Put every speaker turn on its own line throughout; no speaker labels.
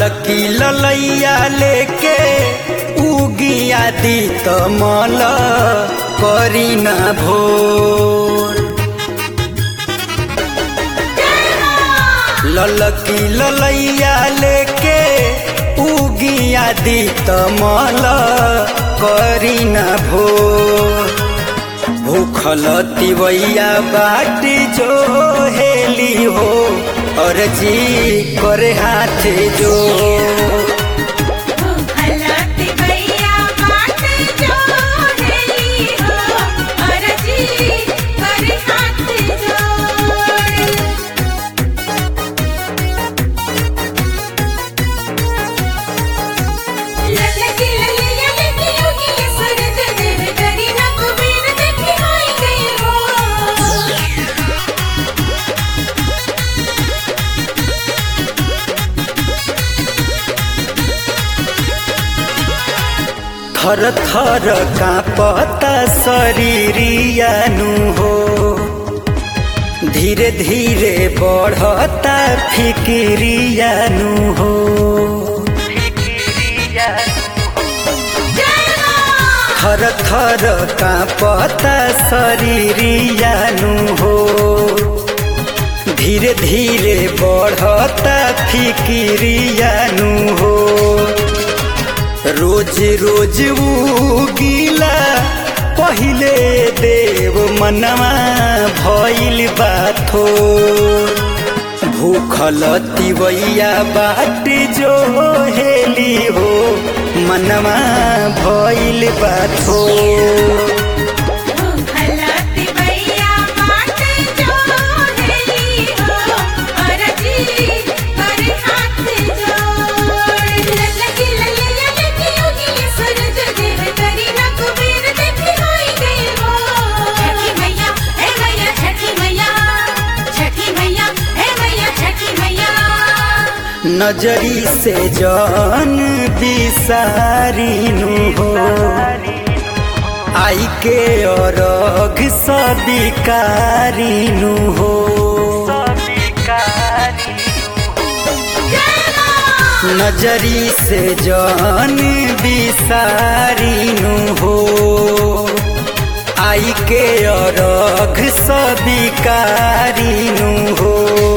ललकी ललैया लेके उगिया दी तमल करी ना भोर ललकी ललैया लेके उगिया दी तमल करी ना भोर भूखल तिवैया बाट जो हेली हो और जी करे हाथ जो
भलत भैया बाट जो हेली हो अरजी कर हाथ जोड़ ललकी ललैया लेके उगी सूरज देव करी ना कुबेर देखी होई गई हो
थर थर कांपता शरीरियानु हो धीरे धीरे बढ़ता फिकिरियानु हो थर थर कांपता शरीरियानु हो धीरे धीरे बढ़ता फिकिरियानु हो रोज रोज उगिला पहिले देव मनवा भइल बाथो भूखल तिवैया बाट जो हेली हो मनवा भइल बाथो
भलत भैया बाट जो हेली हो अरजी कर हाथ जोड़ ललकी ललैया लेके उगी सूरज देव करी ना कुबेर देखी होई गई हो छठी मैया हे मैया छठी मैया छठी मैया हे मैया छठी मैया
नजरी से जान बिसारिनु हो आई के अरघ सबिकारिनु हो नजरी से जान बिसारिनु हो आई के अरघ सबिकारिनु हो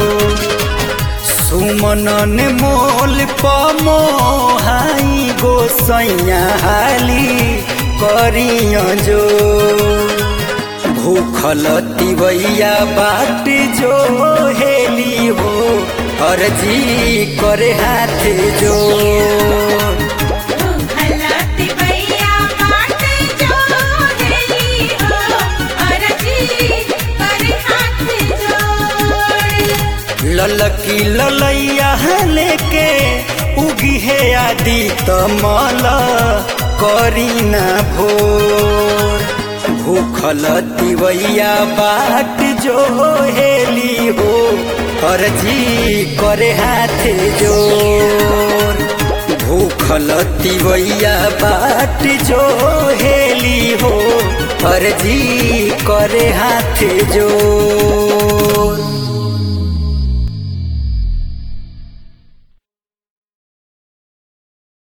सुमनन मोल पमोहाई गोसैया हाली करिय जो भूखल तिवैया बाट जो हेली हो अर्जी करे हाथ जो
भलत भैया बाट जो हेली हो अरजी कर हाथ जोड़
ललकी ललैया लेके उगी है आदि तमल करी ना भोर भूखल तिवैया बाट जो हेली हो अर्जी करे हाथ जोर भूखल तिवैया बाट जो हेली हो अर्जी करे हाथ जोर